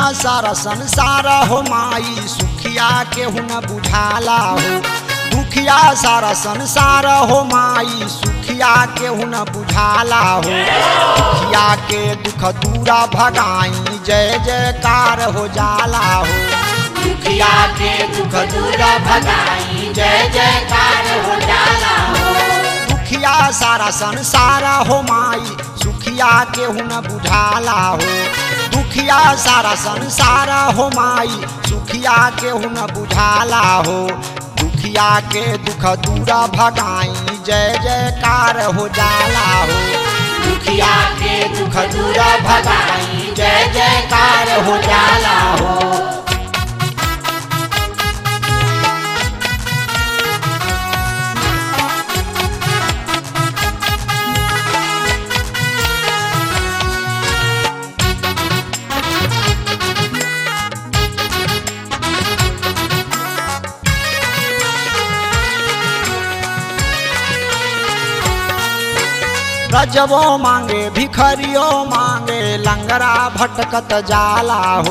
सारा संसार हो माई सुखिया केहू न बुझाला हो दुखिया सारा संसार हो माई सुखिया केहू न बुझाला हो दुखिया के दुख दूरा भगाई जय जयकार हो जाला हो दुखिया के दुख दूर भगाई जय जयकार हो जाला हो दुखिया सारा संसार हो माई सुखिया केहू न बुझाला हो दुखिया सारा संसार हो माई सुखिया केहू न बुझाला हो दुखिया के दुख दूरा भगाई जय जयकार हो जाला हो दुखिया के दुख दूर भगाई जय जयकार हो जाला हो रजबो मांगे भिखरियो मांगे लंगरा भटकत जाला हो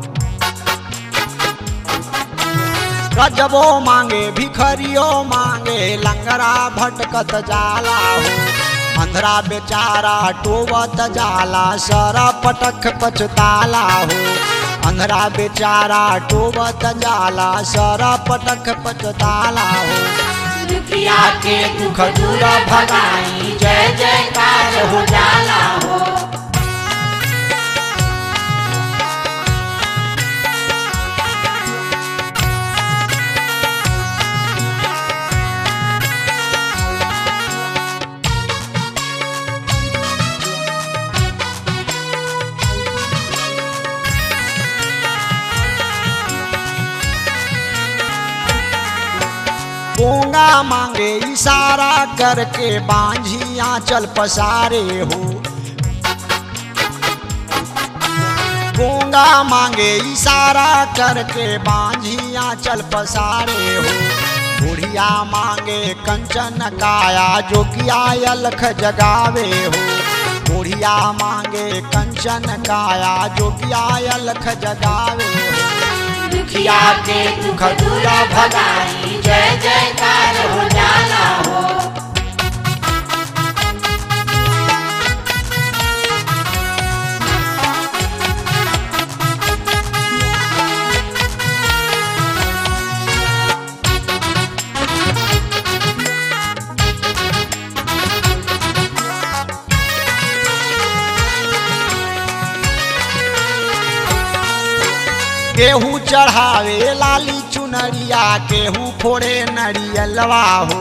रजबो मांगे भिखरियो मांगे लंगरा भटकत जाला हो अंधरा बेचारा टोवत जाला सर पटक पचताला हो अंधरा बेचारा टोवत जाला सर पटक पचताला हो दुखिया के दुख दूर भगाई जय जयकार हो जाला हो गोंगा मांगे इशारा करके बांझी आंचल पसारे हो गोंगा मांगे इशारा करके बांझी आंचल पसारे हो बुढ़िया मांगे कंचन काया जोगिया अलख जगावे हो बुढ़िया मांगे कंचन काया जोगिया अलख जगावे हो दुखिया के दुख दूर भगाई जय जयकार हो जाला हो केहू चढ़ावे लाली चुनरिया केहू फोड़े नरियलवा हो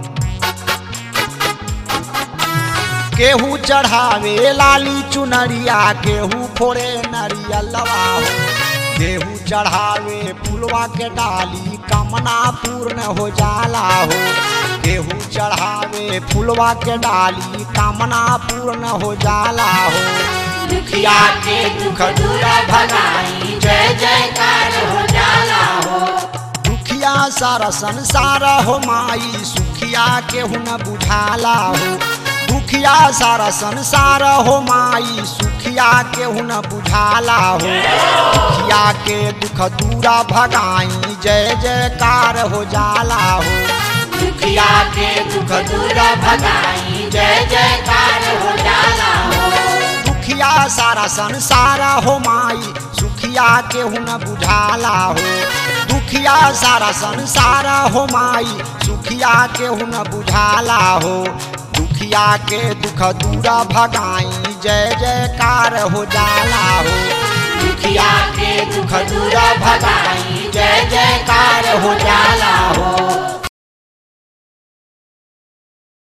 केहू चढ़ावे लाली चुनरिया केहू फोड़े नरियलवा हो केहू चढ़ावे फुलवा के डाली कामना पूर्ण हो जाला हो केहू चढ़ावे फुलवा के डाली कामना पूर्ण हो जाला हो दुखिया के दुख दूर भगाई जय जयकार हो जाला हो दुखिया सारा संसार हो माई सुखिया केहू न बुझाला हो दुखिया सारा संसार हो माई सुखिया केहू न बुझाला हो दुखिया के दुख दूरा भगाई जय जयकार हो जाला हो दुखिया के दुख दूर भगाई जय जयकार हो जाला हो दुखिया सारा संसार हो माई सुखिया केहू न बुझाला हो दुखिया सारा संसार हो माई सुखिया केहू न बुझाला हो दुखिया के दुख दूरा भगाई जय जयकार हो जाला हो दुखिया के दुख दूर भगाई जय जयकार हो जाला हो